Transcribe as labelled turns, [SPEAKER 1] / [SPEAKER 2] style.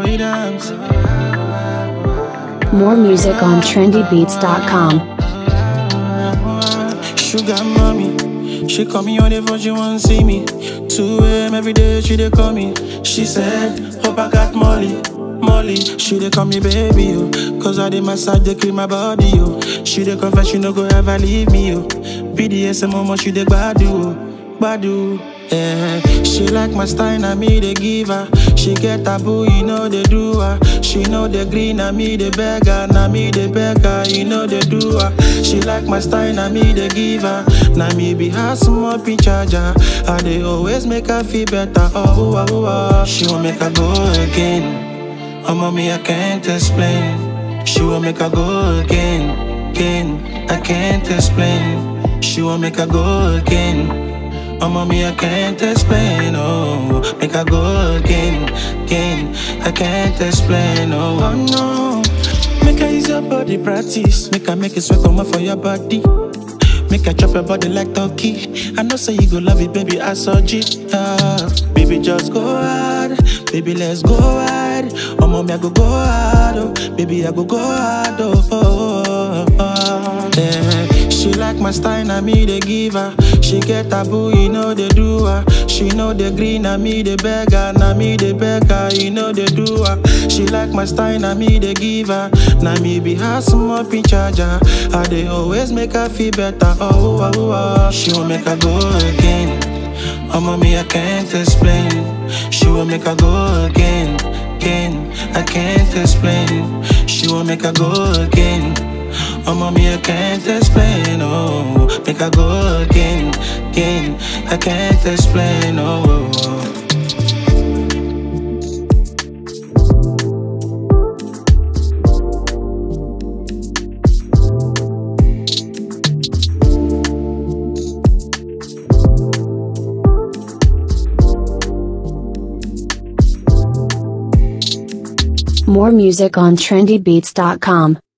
[SPEAKER 1] rhythms.
[SPEAKER 2] More music on trendybeats.com.
[SPEAKER 1] Sugar mommy, she call me on the phone, she want see me. 2 a.m. every day, she dey call me. She said, Hope I got Molly. Molly, she dey call me baby, yo. Cause I dey massage, dey clean my body, yo. She dey confess, she no go ever leave me, yo. BDSM, mama, she dey gbadu, yo. Gbadu. Yeah, she like my style, na me dey give her. She get taboo, you know they do her. She know the green, na me the beggar, na me the beggar, you know they do her. She like my style, na me dey give her. Na me be her small pin charger. I dey always make her feel better. Oh, oh, oh, oh. She won't make her go again. Oh, mommy, I can't explain. She won't make her go again, again. I can't explain. She won't make her go again. Oh, mommy, I can't explain. Oh, make her go again, again. I can't explain. Oh, oh no. Make her use your body practice. Make her make it sweat come out for your body. Make her chop your body like turkey. I know say you go love it, baby. I saw it. Ah, baby, just go hard. Baby, let's go hard. Oh, mommy, I go go hard. Oh, baby, I go go hard. Oh, oh, oh, oh. Yeah. She like my style, na me they give her. She get taboo, you know they do her. She know the green, na me the beggar, na me the beggar, you know they do her. She like my style, na me they give her. Na me be her small pin charger. I they always make her feel better. Oh, oh, oh, oh. She won't make her go again. Oh, mommy, I can't explain. She won't make her go again, again. I can't explain. She won't make her go again. Oh, mommy, I can't explain. Oh, make her go again, again. I can't explain. Oh. oh, oh.
[SPEAKER 2] More music on trendybeats.com.